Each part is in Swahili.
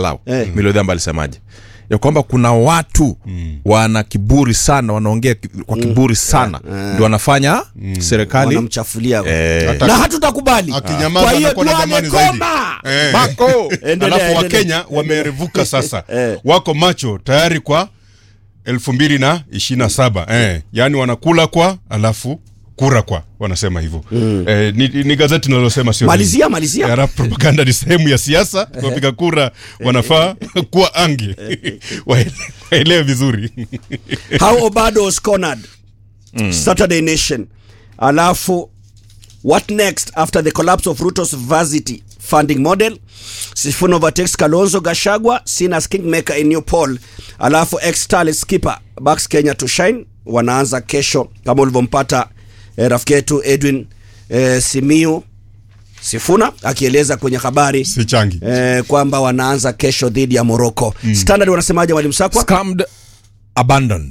angalau Eh. milodhamba alisemaje ya kwamba kuna watu wana kiburi sana wanaongea ki- kwa kiburi sana ndio wanafanya serikali wanamchafulia eh, Hata- na hatutakubali Akinyamaza kwa hiyo anakuwa na Duale dhamani zaidi. koma Eh. Mako! Endelea, alafu endelea. wakenya wamerevuka sasa Eh. wako macho tayari kwa elfu mbili na ishirini na saba eh. yaani wanakula kwa alafu kura kwa wanasema hivyo eh, ni, ni gazeti linalosema sio Malizia, mimi. malizia. Eh, alafu propaganda ni sehemu ya siasa wapiga kura wanafaa kuwa ange Waele- waelewe vizuri how obado was cornered saturday nation alafu what next after the collapse of ruto's varsity funding model sifuna overtakes kalonzo gashagwa sinas kingmaker in new poll alafu ex starlet skipper backs kenya to shine wanaanza kesho kama ulivyompata eh, rafiki yetu edwin eh, simiu sifuna akieleza kwenye habari si changi eh, kwamba wanaanza kesho dhidi ya morocco standard wanasemaje mwalimu sakwa scammed abandoned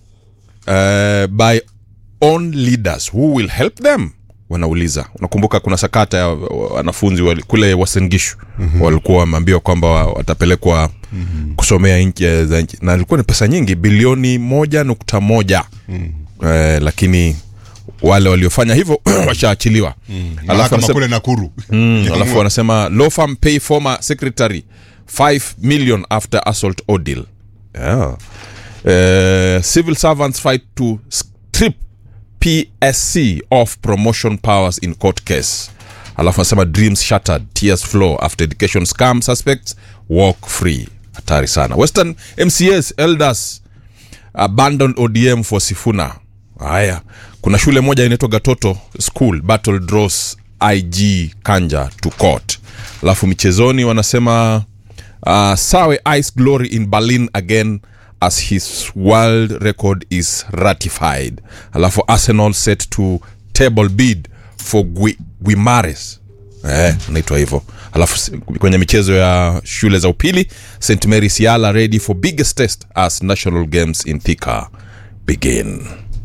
uh, by own leaders who will help them wanauliza unakumbuka kuna sakata ya wanafunzi wali- kule wasengishu mm-hmm. walikuwa wameambiwa kwamba wa- watapelekwa mm-hmm. kusomea nchi za nchi na ilikuwa ni pesa nyingi bilioni moja nukta moja mm-hmm. eh, lakini wale waliofanya hivyo washaachiliwa alafu mahakama wanasema- kule nakuru Mm, alafu wanasema law firm pay former secretary 5 million after assault ordeal yeah. uh, civil servants fight to strip psc of promotion powers in court case alafu anasema dreams shattered tears flow after education scam suspects walk free hatari sana western mcs elders abandoned odm for sifuna haya kuna shule moja inaitwa gatoto school battle draws ig kanja to court alafu michezoni wanasema uh, sawe ice glory in berlin again as his world record is ratified alafu arsenal set to table bid for Gui- guimares eh, naitwa hivyo alafu s- kwenye michezo ya shule za upili st mary siala ready for biggest test as national games in thika begin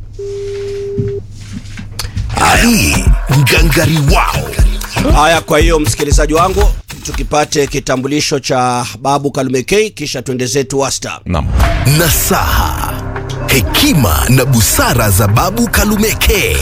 Hii ngangari wao haya kwa hiyo msikilizaji wangu tukipate kitambulisho cha babu kalumekei kisha tuende zetu wasta nam nasaha hekima na busara za babu kalumeke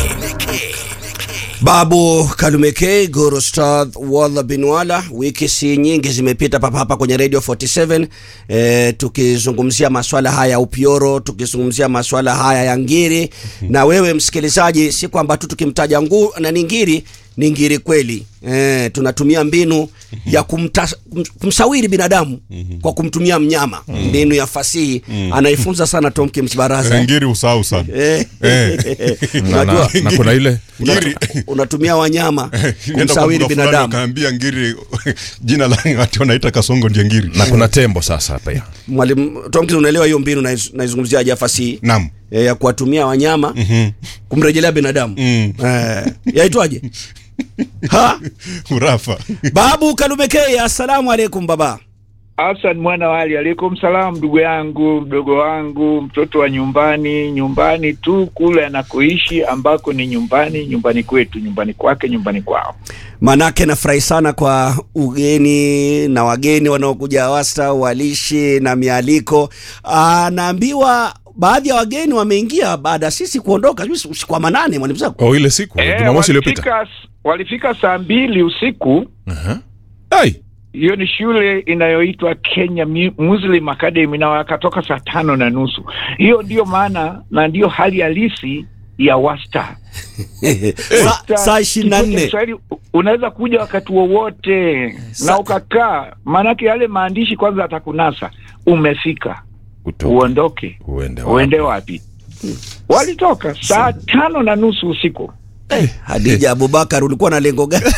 babu kalumekei gorostad walla binwala wiki si nyingi zimepita papa hapa kwenye radio 47 e, tukizungumzia maswala haya ya upioro tukizungumzia maswala haya ya ngiri na wewe msikilizaji si kwamba tu tukimtaja ngu na ni ngiri ni ngiri kweli e, tunatumia mbinu ya kumta, kum- kumsawiri binadamu kwa kumtumia mnyama mbinu ya fasihi anaifunza sana tom kims baraza ngiri usahau sana Eh. na, na, Unajua, na kuna ile ngiri unatumia wanyama Nenda kwa kumsawiri mbuga fulani binadamu wakaambia ngiri jina la ati wanaita kasongo ndio ngiri na kuna tembo sasa pia mwalimu tomkins unaelewa hiyo mbinu naiz- naizungumzia aja fasihi nam e, ya kuwatumia wanyama kumrejelea binadamu Mm. e, yaitwaje ha urafa babu kalumekei assalamu alaikum baba Hassan mwana wali, alaikum salam, ndugu yangu, mdogo wangu, mtoto wa nyumbani, nyumbani tu kule anakoishi, ambako ni nyumbani, nyumbani kwetu, nyumbani kwake, nyumbani kwao. manake nafurahi sana kwa ugeni na wageni wanaokuja wasta walishi na mialiko Ah, naambiwa baadhi ya wageni wameingia baada ya sisi kuondoka sijui usiku wa manane mwalimu zako oh, ile siku Eh, jumamosi iliyopita walifika, walifika saa mbili usiku. hey, Hiyo ni shule inayoitwa Kenya Mu- Muslim Academy na wakatoka saa tano na nusu. Hiyo ndiyo maana na ndiyo hali halisi ya wasta Sa- saa ishirini na Kituo cha nne Kiswahili unaweza kuja wakati wowote Sa- na ukakaa, maanake yale maandishi kwanza atakunasa, umefika utoke, uondoke, uende wapi? uende wapi? Walitoka saa tano na nusu usiku. hadija abubakar ulikuwa na lengo gani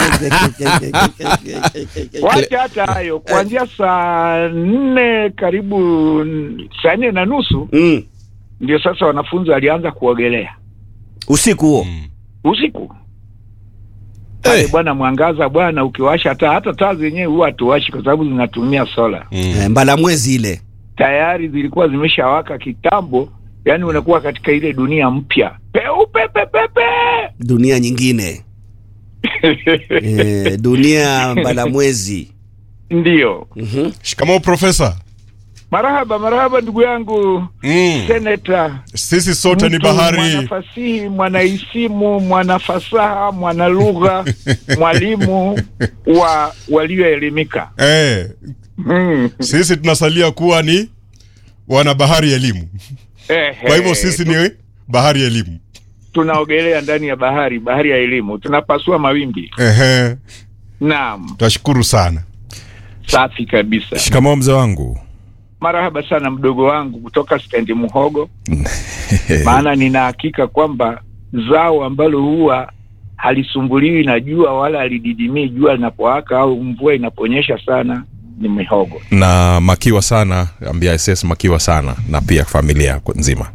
Wacha hata hayo, kuanzia saa nne karibu n- saa nne na nusu mm. ndio sasa wanafunzi walianza kuogelea usiku huo usiku pale Eh. bwana, mwangaza bwana, ukiwasha taa, hata taa zenyewe huwa hatuwashi kwa sababu zinatumia sola. Eh, mbala mwezi ile tayari zilikuwa zimeshawaka kitambo, yani unakuwa katika ile dunia mpya peupe pepepe. dunia nyingine eh, dunia mbala mwezi Ndiyo. Shikamoo profesa. Marahaba, marahaba ndugu yangu Mm. seneta. Sisi sote ni Mtu bahari. Mwanafasihi, mwanaisimu, mwanafasaha, mwanalugha, mwalimu wa walioelimika. Eh, Mm. sisi tunasalia kuwa ni wana bahari elimu. Ehe. Kwa hivyo sisi ni bahari elimu. tunaogelea ndani ya bahari, bahari ya elimu, tunapasua mawimbi. Ehe, Naam, twashukuru sana. safi kabisa. shikamoo mzee wangu Marahaba sana mdogo wangu kutoka stendi Muhogo, maana nina hakika kwamba zao ambalo huwa halisumbuliwi na jua wala halididimii jua linapowaka au mvua inaponyesha sana ni mihogo. na makiwa sana ambia ss makiwa sana na pia familia yako nzima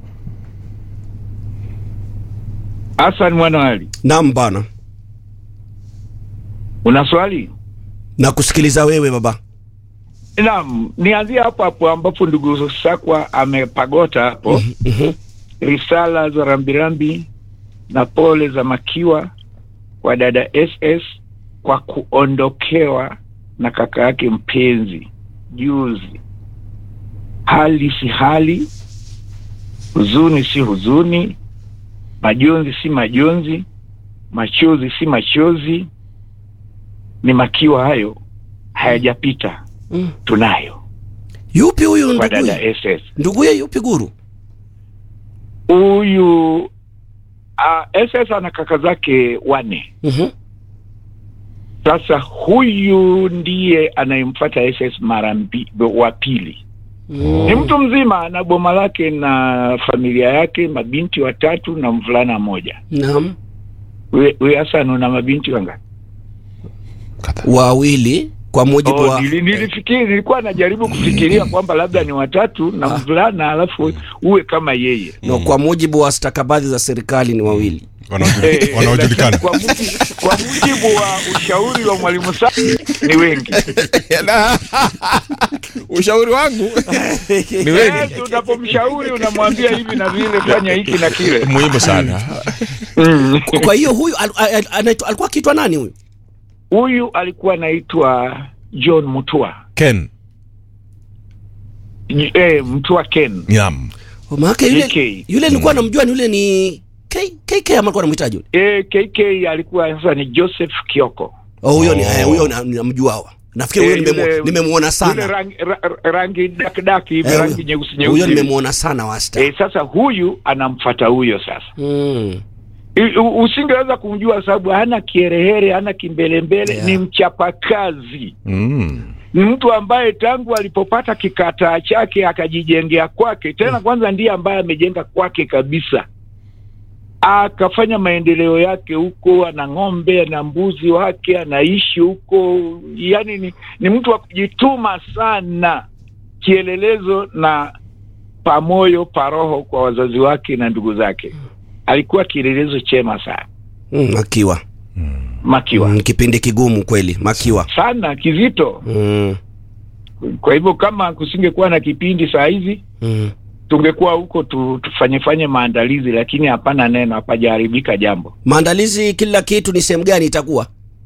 Hassan Mwanawali, Naam bana, una swali? na kusikiliza wewe baba. Naam, nianzie hapo hapo ambapo ndugu Sakwa amepagota hapo. Risala za rambirambi na pole za makiwa kwa dada SS kwa kuondokewa na kaka yake mpenzi juzi. Hali si hali, huzuni si huzuni, majonzi si majonzi, machozi si machozi, ni makiwa hayo hayajapita Mm. tunayo Yupi huyu kwa dada nduguye? SS. Nduguye yupi guru? Huyu uh, SS ana kaka zake wane. Mhm. Sasa huyu ndiye anayemfuata SS mara mbi- wa pili. Ni mtu mzima na boma lake na familia yake, mabinti watatu na mvulana mmoja. Naam, We we Hassan, una mabinti wangapi? wawili kwa mujibu Oh, wa nili- nilifikiri nilikuwa najaribu kufikiria kwamba labda ni watatu na mvulana, alafu uwe kama yeye. no, kwa mujibu wa stakabadhi za serikali ni wawili. Wanaojuli- Eh, Wanaojulikana. lakini Kwa mujibu, kwa mujibu wa ushauri wa mwalimu Sami ni wengi. ushauri wangu ni wengi Eh, unapomshauri unamwambia hivi na vile, fanya hiki na kile. muhimu sana Kwa- Kwa hiyo huyu al, al, anaitwa- alikuwa akiitwa nani huyu? Huyu alikuwa anaitwa John Mutua. ken J- Eh, Mutua Ken. nyam Oh, Maana yule KK. yule nilikuwa namjua ni yule ni K, KK ama alikuwa anamhitaji yule? Eh, KK alikuwa sasa ni Joseph Kioko. Oh, huyo ni Oh. eh, huyo na- namjua hawa. Nafikiri huyo Eh, nimemu- yule- nimemuona Yule sana. rangi, ra, rangi dakdaki hivi, Eh, rangi huyo- nyeusi Huyo nyeusi. nimemuona sana wasta. Eh, sasa huyu anamfata huyo sasa. Mm. I- u- Usingeweza kumjua sababu hana kiherehere, hana kimbelembele, Yeah. ni mchapakazi. mm. ni mtu ambaye tangu alipopata kikataa chake akajijengea kwake tena kwanza ndiye ambaye amejenga kwake kabisa akafanya maendeleo yake huko ana ng'ombe ana mbuzi wake anaishi huko yani ni, ni mtu wa kujituma sana kielelezo na pamoyo paroho kwa wazazi wake na ndugu zake alikuwa kielelezo chema sana Mm, Makiwa. makiwa Mm, kipindi kigumu kweli, Makiwa. sana kizito Mm. kwa hivyo kama kusingekuwa na kipindi saa hizi Mm. tungekuwa huko tu, tufanye fanye maandalizi, lakini hapana neno, hapajaharibika jambo. Maandalizi kila kitu ni sehemu gani itakuwa?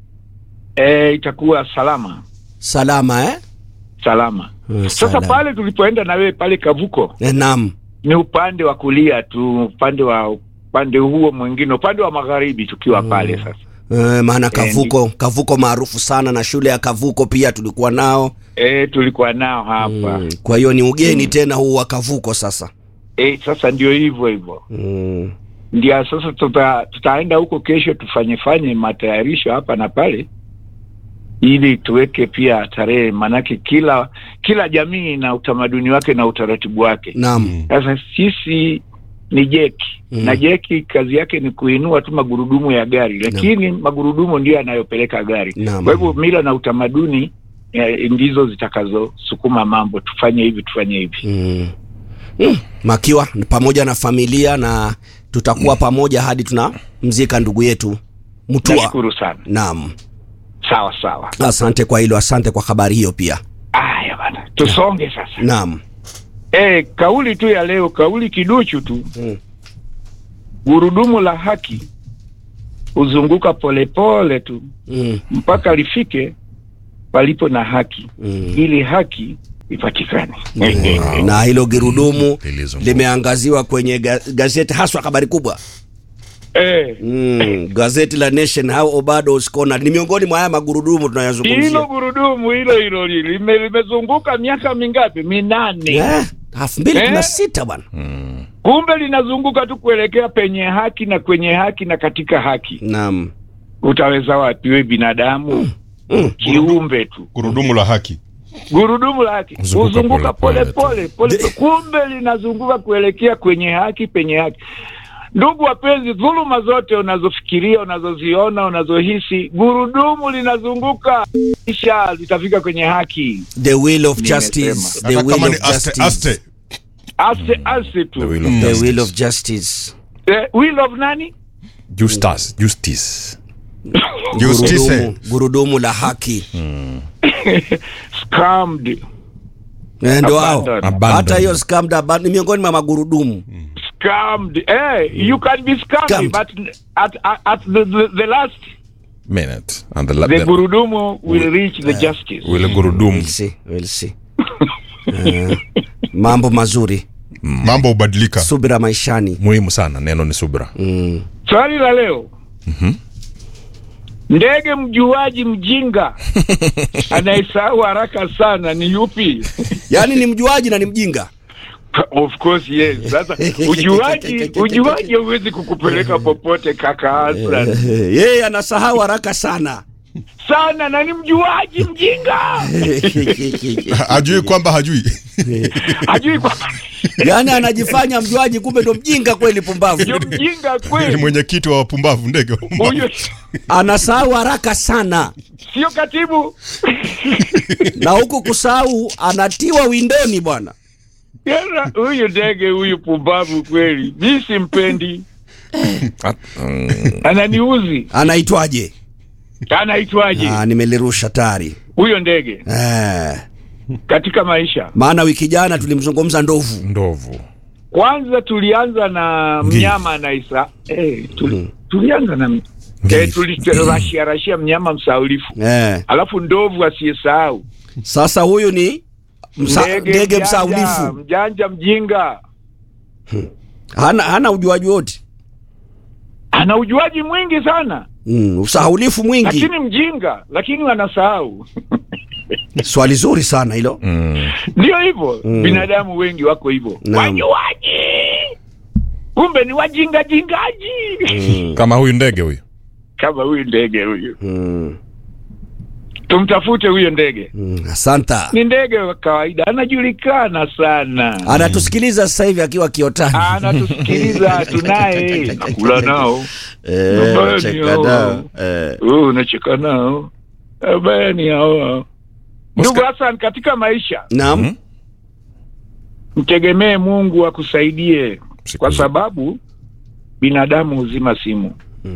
E, itakuwa salama Salama eh? salama. Mm, Sasa salama. pale tulipoenda na wewe pale Kavuko Eh, Naam. ni upande wa kulia tu, upande wa upande huo mwingine, upande wa magharibi tukiwa pale sasa. Eh, maana Eh, Kavuko, Kavuko maarufu sana na shule ya Kavuko pia tulikuwa nao. E, tulikuwa nao hapa Mm. Kwa hiyo ni ugeni tena huu wa Kavuko sasa. e, sasa ndio hivyo hivyo Mm. ndio sasa tuta, tutaenda huko kesho tufanye fanye matayarisho hapa na pale ili tuweke pia tarehe, maanake kila kila jamii na utamaduni wake na utaratibu wake. Naam. Sasa sisi ni jeki Mm. na jeki kazi yake ni kuinua tu magurudumu ya gari, lakini magurudumu ndio yanayopeleka gari. Naam. Kwa hivyo mila na utamaduni eh, ndizo zitakazosukuma mambo, tufanye hivi tufanye hivi. Mm. Mm. Makiwa pamoja na familia na tutakuwa pamoja hadi tunamzika ndugu yetu Mutua. Nashukuru sana, Naam. sawa sawa. Asante kwa hilo, asante kwa habari hiyo pia. Aya bana, tusonge sasa. Naam. Eh, kauli tu ya leo, kauli kiduchu tu. Mm. Gurudumu la haki huzunguka polepole tu Mm. mpaka lifike palipo na haki ili haki ipatikane. na hilo girudumu Lilizunguka. limeangaziwa kwenye ga gazeti haswa habari kubwa Eh, mm, gazeti la Nation how Obado is cornered ni miongoni mwa haya magurudumu hilo tunayazungumzia gurudumu hilo hilo li- lime- limezunguka miaka mingapi? Minane. Eh, elfu mbili kumi na Eh? sita bwana Kumbe linazunguka tu kuelekea penye haki na kwenye haki na katika haki. naam Utaweza wapi we binadamu? Kiumbe tu, gurudumu la haki gurudumu la haki Zunguka huzunguka pole pole pole pole pole, kumbe linazunguka kuelekea kwenye haki, penye haki. Ndugu wapenzi, dhuluma zote unazofikiria, unazoziona, unazohisi, gurudumu linazunguka, kisha litafika kwenye haki, the will of Nimesema. justice the hata will kama ni of aste justice aste aste aste tu. The will of the justice. will of justice Eh, will of nani? Justice, justice. justice gurudumu, gurudumu la haki Scammed. Eh, ndo hao Abandoned. Abandoned. hata hiyo scammed aban- ni miongoni mwa magurudumu Scammed. Eh, you can be scammed, Scammed. but at, at, at the, the, the last, Minute. And the, la- the the, gurudumu will reach the justice. will gurudumu. we'll see, we'll see. Eh, mambo mazuri mambo hubadilika subira maishani Muhimu sana neno ni subra. Swali la leo. Ndege mjuaji mjinga anayesahau haraka sana ni yupi? yaani ni mjuaji na ni mjinga Of course yes. Sasa ujuaji ujuaji hauwezi kukupeleka popote kaka Hassan. Eh, yeye anasahau haraka sana Sana na ni mjuaji mjinga. hajui kwamba hajui Hajui kwa yaani anajifanya mjuaji kumbe ndo mjinga kweli pumbavu ndio mjinga ni kweli. mwenyekiti wa wapumbavu ndege wa wapumbavu. Huyo anasahau haraka sana sio katibu. na huku kusahau anatiwa windoni bwana Yana, huyu ndege huyu pumbavu kweli, mi simpendi, At- mm, ananiuzi. anaitwaje Anaitwaje ah, nimelirusha tari huyo ndege eh, katika maisha? maana wiki jana tulimzungumza ndovu ndovu. Kwanza tulianza na Ngiri. mnyama anaisa eh, tuli, tulianza na Ngiri. eh, tulirashia rashia mnyama msaulifu, eh. alafu ndovu asiyesahau, sasa huyu ni msa, ndege mjanja, msaulifu mjanja mjinga, hana, hana ujuaji wote ana ujuaji mwingi sana, mm, usahaulifu mwingi lakini mjinga, lakini wanasahau. swali zuri sana hilo Mm. Ndio hivyo binadamu wengi wako hivyo, Naam. wajuaji kumbe ni wajinga jingaji Kama huyu ndege huyu. kama huyu ndege huyu. mm, Tumtafute huyo ndege, mm, asanta ni ndege wa kawaida, anajulikana sana, anatusikiliza sasa hivi akiwa kiotani anatusikiliza, tunaye nakula nao, Eh, Nyumbani cheka hao. nao. Eh, oh, unacheka nao abaya ni hao. Ndugu Oscar. Hassan, katika maisha naam Mhm. mtegemee Mungu akusaidie, Siku kwa zote. sababu binadamu huzima simu.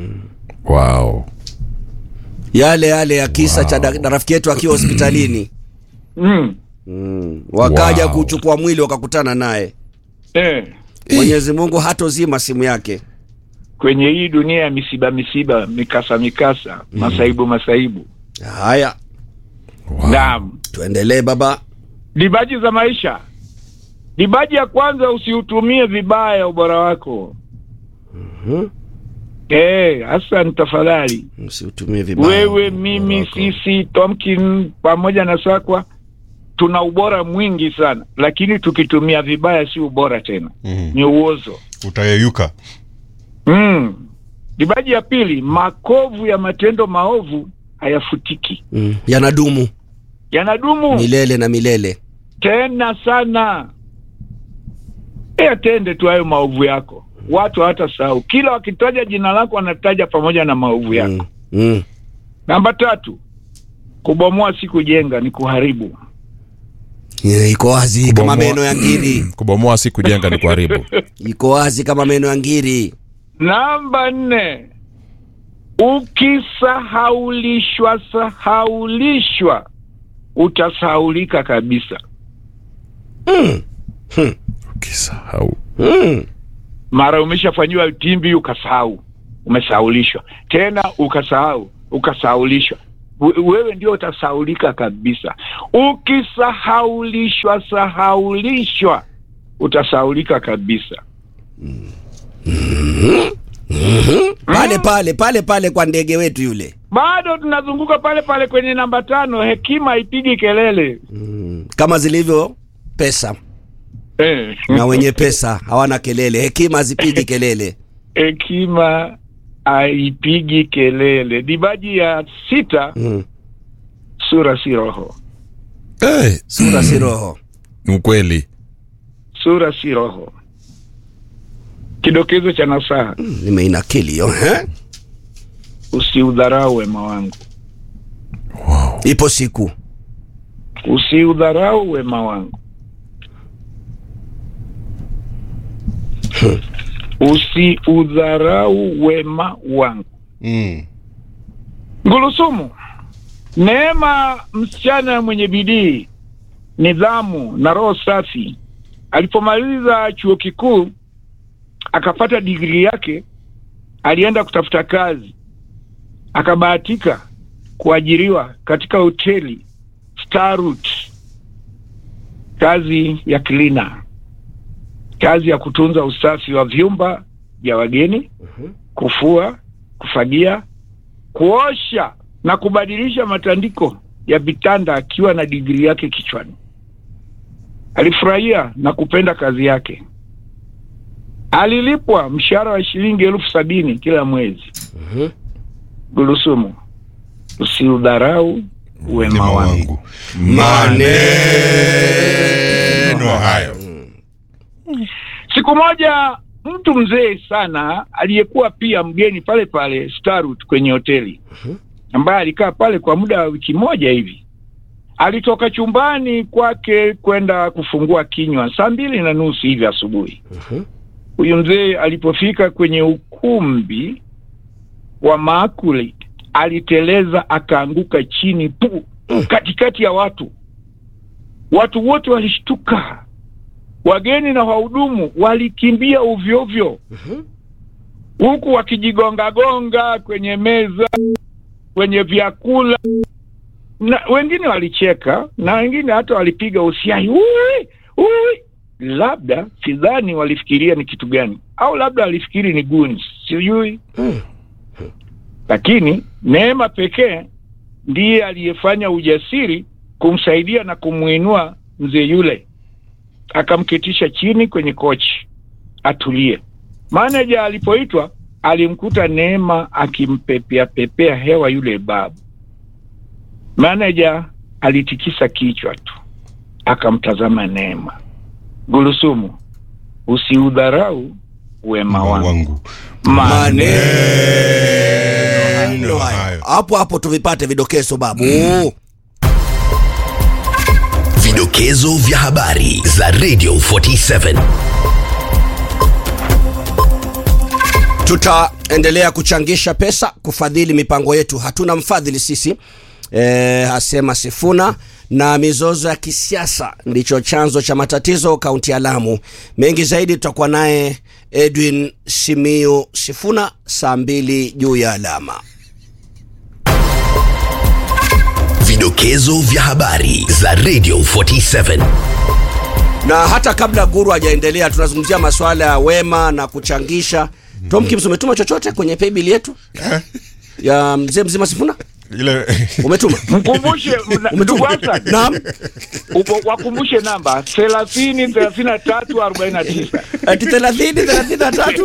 Wow. yale yale ya kisa cha da- da- rafiki yetu akiwa hospitalini mm. mm. wakaja Wow. kuchukua mwili wakakutana naye eh. mwenyezi mungu hatozima simu yake kwenye hii dunia ya misiba misiba mikasa mikasa masaibu masaibu haya Wow. naam tuendelee baba dibaji za maisha dibaji ya kwanza usiutumie vibaya ubora wako Mhm. eh hasan tafadhali msiutumie vibaya wewe mimi wako. sisi tomkin pamoja na sakwa tuna ubora mwingi sana lakini tukitumia vibaya si ubora tena Mhm. ni uozo utayeyuka mm. dibaji ya pili makovu ya matendo maovu hayafutiki mm. yanadumu yanadumu milele na milele tena sana e atende tu hayo maovu yako watu hawatasahau kila wakitaja jina lako wanataja pamoja na maovu yako mm. Mm. namba tatu kubomoa si kujenga ni kuharibu Eh, iko wazi kama Kubomoa- meno ya ngiri Kubomoa si kujenga ni kuharibu. iko wazi kama meno ya ngiri namba nne ukisahaulishwa sahaulishwa utasahaulika kabisa mm. Ukisahau. Mm. mara umeshafanyiwa timbi ukasahau umesahaulishwa tena ukasahau ukasahaulishwa we- wewe ndio utasaulika kabisa. Ukisahaulishwa sahaulishwa, utasaulika kabisa. pale pale pale pale kwa ndege wetu yule Bado tunazunguka pale pale kwenye namba tano, hekima haipigi kelele kama zilivyo pesa eh. na wenye pesa hawana kelele hekima hazipigi kelele hekima haipigi kelele. Dibaji ya sita, mm. sura si roho, hey, sura si roho ni ukweli sura si roho. Kidokezo cha nasaha, nimeinakili hiyo eh? usiudharau wema wangu, ipo siku usiudharau wema wangu, usiudharau wema wangu. Mm. Ngulusumu, Neema, msichana mwenye bidii, nidhamu na roho safi, alipomaliza chuo kikuu akapata digrii yake, alienda kutafuta kazi, akabahatika kuajiriwa katika hoteli Starut, kazi ya cleaner, kazi ya kutunza usafi wa vyumba vya wageni, kufua, kufagia, kuosha na kubadilisha matandiko ya vitanda akiwa na digrii yake kichwani. Alifurahia na kupenda kazi yake. Alilipwa mshahara wa shilingi elfu sabini kila mwezi. Gulusumu, usiudharau wema Wema wangu. wangu maneno hayo Siku moja mtu mzee sana aliyekuwa pia mgeni pale pale Starut kwenye hoteli ambaye alikaa pale kwa muda wa wiki moja hivi, alitoka chumbani kwake kwenda kufungua kinywa saa mbili na nusu hivi asubuhi. Huyu mzee alipofika kwenye ukumbi wa maakuli, aliteleza akaanguka chini pu katikati ya watu. Watu wote walishtuka, wageni na wahudumu walikimbia uvyovyo, huku wakijigongagonga kwenye meza, kwenye vyakula, na wengine walicheka na wengine hata walipiga usiai, ui ui. Labda sidhani walifikiria ni kitu gani, au labda walifikiri ni goons, sijui. Lakini Neema pekee ndiye aliyefanya ujasiri kumsaidia na kumwinua mzee yule, akamketisha chini kwenye kochi atulie. Maneja alipoitwa alimkuta Neema akimpepea pepea hewa yule babu. Maneja alitikisa kichwa tu, akamtazama Neema. Gulusumu, usiudharau wema wangu. wangu Maneno Maneno hayo. hayo. hapo hapo tuvipate vidokezo babu Vidokezo vya habari za Radio 47. tutaendelea kuchangisha pesa kufadhili mipango yetu hatuna mfadhili sisi e, asema sifuna na mizozo ya kisiasa ndicho chanzo cha matatizo kaunti ya lamu mengi zaidi tutakuwa naye edwin simiu sifuna saa mbili juu ya alama Vidokezo vya habari za Radio 47. na hata kabla guru hajaendelea tunazungumzia masuala ya wema na kuchangisha tomkims umetuma chochote kwenye paybill yetu ya mzee mzima sifuna ile umetuma Mkumbushe mna- ndugu Hassan, naam upo- wakumbushe namba thelathini thelathini na tatu arobaini na tisa. ati thelathini thelathini na tatu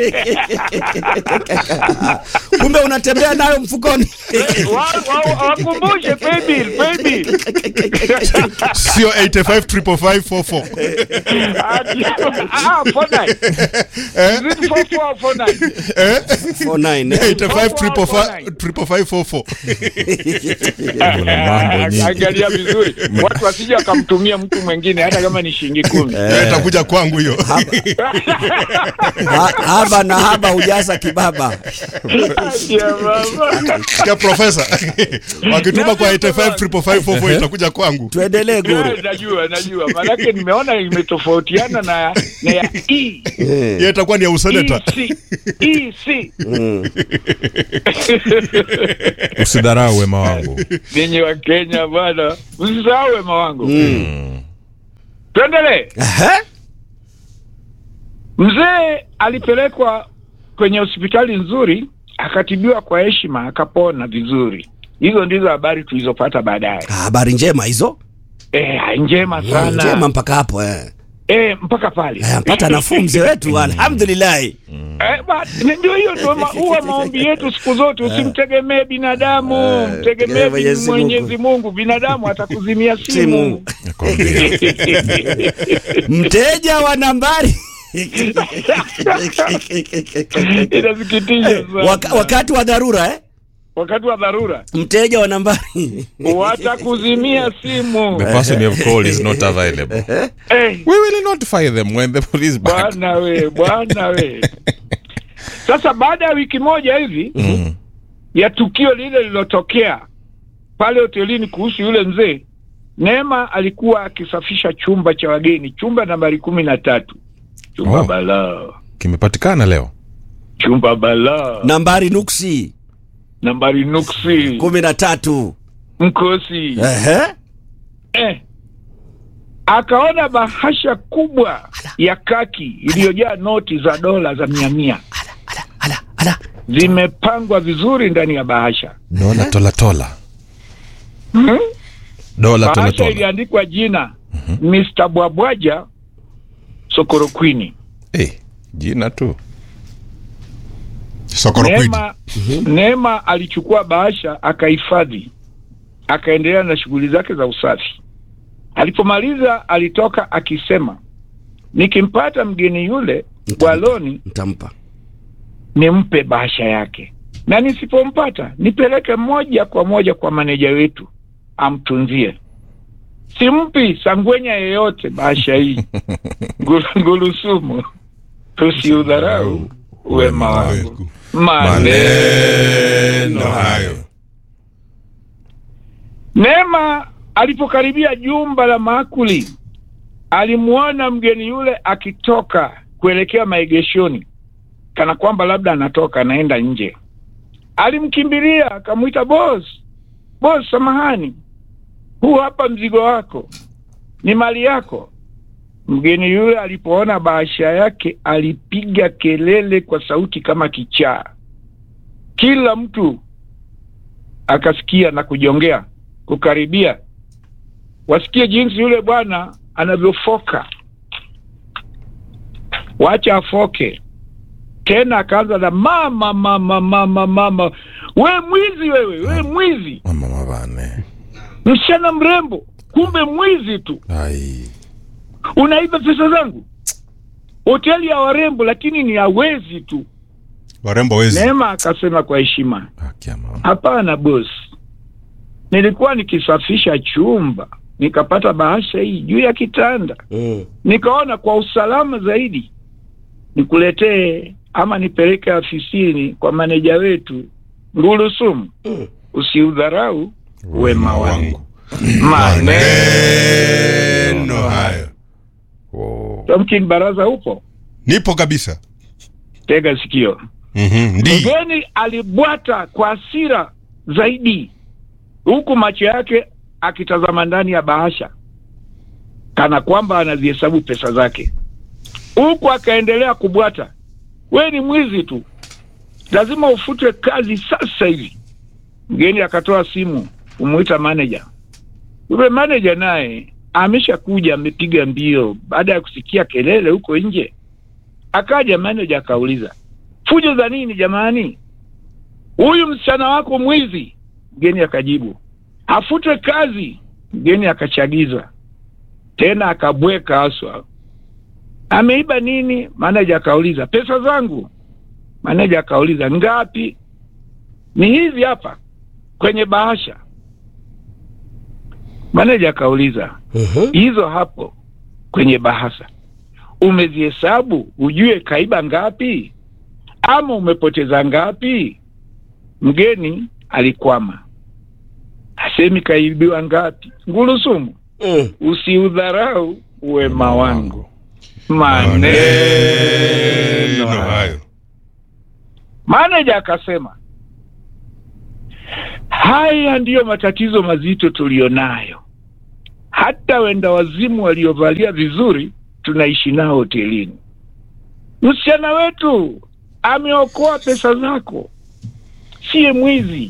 kumbe unatembea nayo mfukoni Wa- wa- Wakumbushe paybill, paybill. sio 85 555 44 Ati- ah, 49. Is it 44 or 49? 49 eh? 85 555 44 Kuna mambo nyingi. Angalia vizuri, watu wasije wakamtumia mtu mwingine hata kama ni shilingi kumi. Eh, itakuja kwangu hiyo Ha- haba na haba hujaza kibaba ya mama. ya profesa wakituma kwa 85 itakuja kwangu tuendelee guru Eh, najua najua maanake nimeona imetofautiana na na ya E. hiyo itakuwa ni ya useneta EC. EC. usidharau wema wangu ninyi wa Kenya bwana msisahau wema wangu tuendelee Aha. mzee alipelekwa kwenye hospitali nzuri akatibiwa kwa heshima akapona vizuri hizo ndizo habari tulizopata baadaye Ah, habari njema hizo e, njema sana njema mpaka hapo eh. e, mpaka pale Eh, mpata nafuu mzee wetu alhamdulillahi Eh, ba- ni- ndio hiyo ndio ma- huwa maombi yetu siku zote usimtegemee binadamu Eh, mtegemee tegemee Mwenyezi mwenyezi mungu binadamu atakuzimia Simu. simu Nakwambia. mteja wa nambari inasikitisha sana Waka, wakati wa dharura eh? wakati wa dharura mteja wa nambari watakuzimia simu the person you have called is not available Eh, we will notify them when the police back bwana we bwana we sasa baada ya wiki moja hivi Mm. ya tukio lile lililotokea pale hotelini kuhusu yule mzee neema alikuwa akisafisha chumba cha wageni chumba nambari kumi na tatu chumba Oh. balaa kimepatikana leo chumba balaa nambari nuksi nambari nuksi kumi na tatu mkosi Ehe. eh. akaona bahasha kubwa ya kaki iliyojaa noti za dola za mia mia ala ala ala zimepangwa vizuri ndani ya bahasha dola tolatola dola bahasha tolatola iliandikwa jina Mr. Bwabwaja Sokorokwini. hey, jina tu sokorokwidi Neema, Neema alichukua bahasha akahifadhi, akaendelea na shughuli zake za usafi. Alipomaliza alitoka akisema, nikimpata mgeni yule bwaloni ntampa nimpe bahasha yake, na nisipompata nipeleke moja kwa moja kwa maneja wetu amtunzie. Simpi sangwenya yeyote bahasha hii Ngulu- ngulusumu, tusiudharau wema wangu. Maneno hayo. Neema alipokaribia jumba la maakuli, alimuona mgeni yule akitoka kuelekea maegeshoni, kana kwamba labda anatoka anaenda nje. Alimkimbilia akamwita, boss, boss, samahani, huu hapa mzigo wako, ni mali yako. Mgeni yule alipoona bahasha yake alipiga kelele kwa sauti kama kichaa. Kila mtu akasikia na kujongea kukaribia, wasikie jinsi yule bwana anavyofoka. Wacha afoke tena, akaanza na mama, mama, mama, mama, we mwizi wewe, we mwizi, mama mavane msichana mrembo, kumbe mwizi tu ai unaiba pesa zangu. Hoteli ya warembo, lakini ni ya wezi tu. warembo wezi Neema akasema kwa heshima, haki ya mama hapana bosi, nilikuwa nikisafisha chumba nikapata bahasha hii juu ya kitanda, mm. nikaona kwa usalama zaidi nikuletee ama nipeleke afisini kwa maneja wetu Ngulusumu. Mm. Usiudharau wema wangu. maneno Maneno hayo oh. Tomkin Baraza, upo? nipo kabisa Tega sikio. Mhm, ndi Mgeni alibwata kwa hasira zaidi, huku macho yake akitazama ndani ya bahasha kana kwamba anazihesabu pesa zake, huku akaendelea kubwata, we ni mwizi tu, lazima ufutwe kazi sasa hivi. Mgeni akatoa simu kumwita manager. Yule manager naye ameshakuja, amepiga mbio baada ya kusikia kelele huko nje. Akaja manager akauliza, fujo za nini jamani? Huyu msichana wako mwizi. Mgeni akajibu, afutwe kazi. Mgeni akachagiza tena, akabweka haswa, ameiba nini? Manaja akauliza, pesa zangu. Manaja akauliza, ngapi? Ni hizi hapa kwenye bahasha. Manaja akauliza, Mhm. hizo hapo kwenye bahasha umezihesabu ujue kaiba ngapi ama umepoteza ngapi? mgeni alikwama, hasemi kaibiwa ngapi. Ngulusumu, Mm. usiudharau wema wangu. Maneno Maneno hayo. hayo. Maneja akasema haya ndiyo matatizo mazito tuliyonayo. Hata wenda wazimu waliovalia vizuri tunaishi nao hotelini. Msichana wetu ameokoa pesa zako, siye mwizi.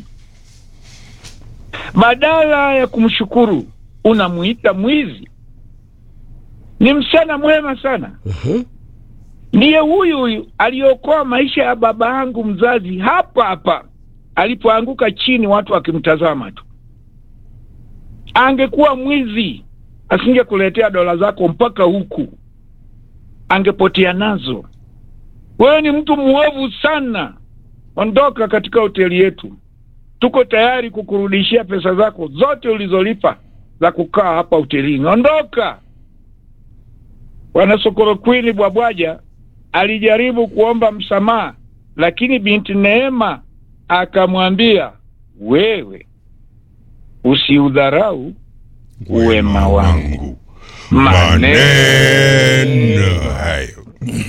Badala ya kumshukuru unamuita mwizi. Ni msichana mwema sana Mhm. ndiye huyu huyu aliokoa maisha ya baba yangu mzazi hapa hapa alipoanguka chini, watu wakimtazama tu. Angekuwa mwizi, asingekuletea dola zako mpaka huku, angepotea nazo. Wewe ni mtu mwovu sana, ondoka katika hoteli yetu. Tuko tayari kukurudishia pesa zako zote ulizolipa za kukaa hapa hotelini. Ondoka. Bwana Sokoro Queen Bwabwaja alijaribu kuomba msamaha, lakini binti Neema akamwambia, wewe usiudharau wema wangu. Maneno Maneno hayo.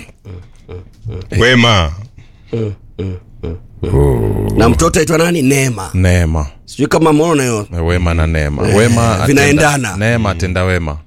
Wema. na mtoto aitwa nani neema neema sijui kama mona hiyo wema na neema Eh, wema atenda- vinaendana. neema atenda wema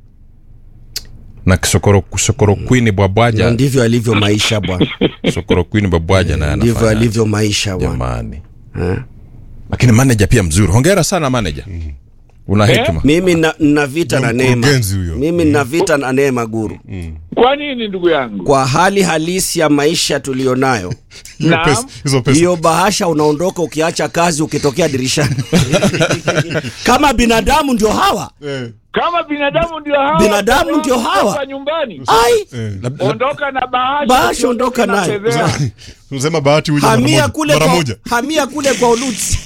na kisokoro sokoro kwini Na bwabwaja ndivyo alivyo maisha bwana sokoro kwini bwabwaja naye ndivyo anafanya alivyo maisha bwana jamani Eh. lakini manager pia mzuri hongera sana manager una Eh? hekima mimi na, na vita na Ndio neema mkurugenzi huyo. mimi na vita na neema guru Kwa nini ndugu yangu? kwa hali halisi ya maisha tuliyonayo Hiyo Naam. pesa- Hizo pesa. hiyo bahasha unaondoka ukiacha kazi ukitokea dirishani kama binadamu ndio hawa Eh, Kama binadamu ndio hawa, Binadamu ndio hawa. ondoka nyumbani, ai eh. Lab- lab- ondoka na bahasha, Bahasha ondoka na nayo. fedheha. Unasema bahati huja mara hamia moja. kule Mara kwa, moja. hamia kule kwa uluti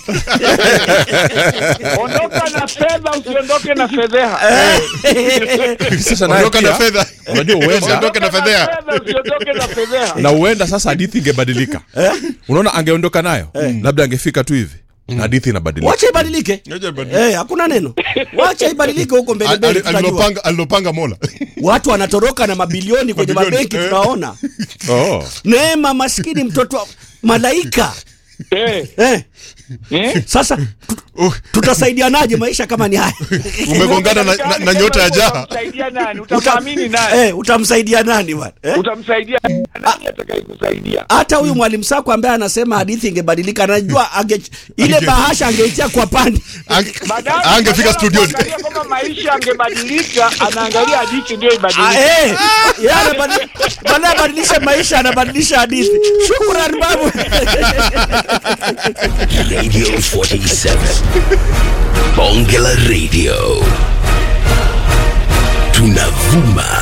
ondoka na fedha, usiondoke na fedheha. sasa naye Ondoka na pia, fedha. unajua huenda Usiondoke na fedheha. fedha, usiondoke na fedheha. na huenda sasa hadithi ingebadilika unaona angeondoka nayo labda angefika tu hivi na hadithi inabadilika wacha ibadilike Ngoja ibadilike. Eh, hakuna neno wacha ibadilike huko mbele Ali- mbele ali- tutajua. alilopanga alilopanga mola watu wanatoroka na mabilioni kwenye Mabilioni, mabenki eh. tunaona oh. neema maskini mtoto wa malaika Eh, eh, eh? sasa tu- tutasaidianaje maisha kama ni haya umegongana na, na, na nyota ya jaha Utamsaidia nani? Utamwamini nani? eh, utamsaidia nani bwana eh? Utamsaidia nani atakayekusaidia? hata huyu mwalimu sako ambaye anasema hadithi ingebadilika anajua ange, ile Ange- bahasha angeitia kwa pande Ange- Badala- angefika badala studioni kuangalia kwamba maisha angebadilika, anaangalia hadithi ndio Ah, ibadilike. eh, yeye anabadili- badala ya abadilishe maisha anabadilisha hadithi shukran babu Radio 47. Bonge la Radio. Tunavuma